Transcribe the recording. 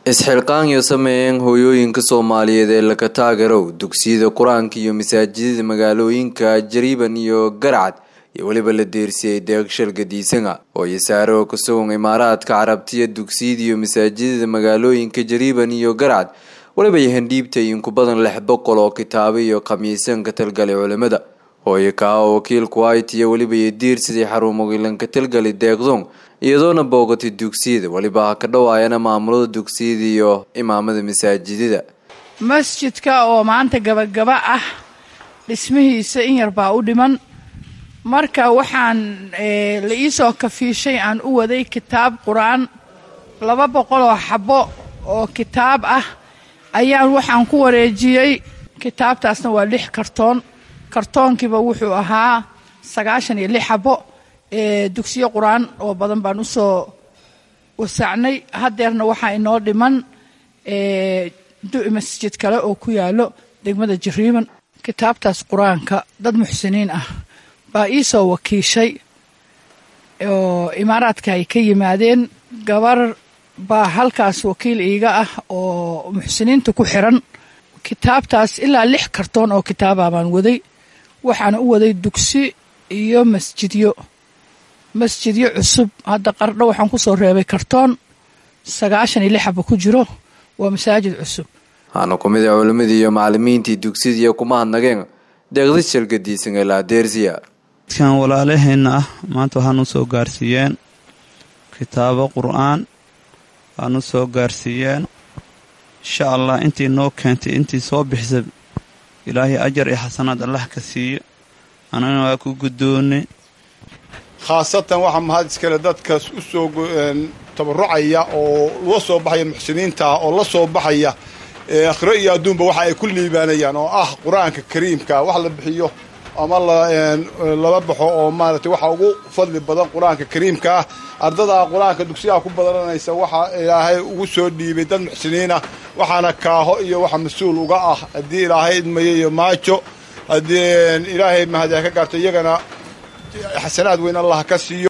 isxilqaanyo sameeyeen hooyooyinka soomaaliyeed ee laka taagerow dugsiyada qur-aanka iyo masaajidada magaalooyinka jariiban iyo garcad iyo weliba la deersiyey deeqshal gadiisanga hooyo saare oo ka sugan imaaraadka carabtiya dugsiyada iyo masaajidada magaalooyinka jariiban iyo garcad weliba yahandhiibtay inku badan lix boqol oo kitaabo iyo khamiisan ka talgalay culimada hooyo kaa oo wakiilku hayt iyo weliba iyo diirsidii xarumogilan ka talgali deeqdon iyadoona boogatay dugsiyada weliba ha ka dhawaayana maamulada dugsiyada iyo imaamada masaajidada masjidka oo maanta gabagaba ah dhismihiisa in yar baa u dhiman marka waxaan la iisoo kafiishay aan u waday kitaab qur-aan laba boqol oo xabo oo kitaab ah ayaan waxaan ku wareejiyey kitaabtaasna waa lix kartoon kartoonkiiba wuxuu ahaa sagaashan iyo lix xabo dugsiyo qur-aan oo badan baan usoo wasaacnay haddeerna waxaa inoo dhiman masjid kale oo ku yaalo degmada jariiban kitaabtaas qur-aanka dad muxsiniin ah baa iisoo wakiishay oo imaaraadka ay ka yimaadeen gabar baa halkaas wakiil iiga ah oo muxsiniinta ku xiran kitaabtaas ilaa lix kartoon oo kitaaba baan waday waxaana u waday dugsi iyo masjidyo masjidyo cusub hadda qardho waxaan kusoo reebay kartoon sagaashan iyo lix xaba ku jiro waa masaajid cusub waxaana ku mid a culimadii iyo macalimiintii dugsiyadiiyo kuma hadnageen deeqda shalgadiisan ee laadeersiya dadkan walaalaheenna ah maanta waxaan u soo gaarsiiyeen kitaabo qur-aan waxaan u soo gaarsiiyeen insha allah intii noo keentay intii soo bixisa ilaahay ajar iyo xasanaad allah ka siiyo anagana waa ku guddoonnay khaasatan waxaa mahad iskale dadkaas u soo tabarucaya oo la soo baxaya muxsiniinta ah oo la soo baxaya akhiro iyo adduunba waxa ay ku liibaanayaan oo ah qur-aanka kariimka wax la bixiyo ama lala baxo oo maaragtay waxa ugu fadli badan qur-aanka kariimka ah ardadaa qur-aanka dugsiyaha ku badananaysa waxaa ilaahay ugu soo dhiibay dad muxsiniinah waxaana kaaho iyo waxa mas-uul uga ah haddii ilaahay idmayo iyo maajo haddii ilaahay mahadiya ka gaarto iyagana xasanaad weyn allah ka siiyo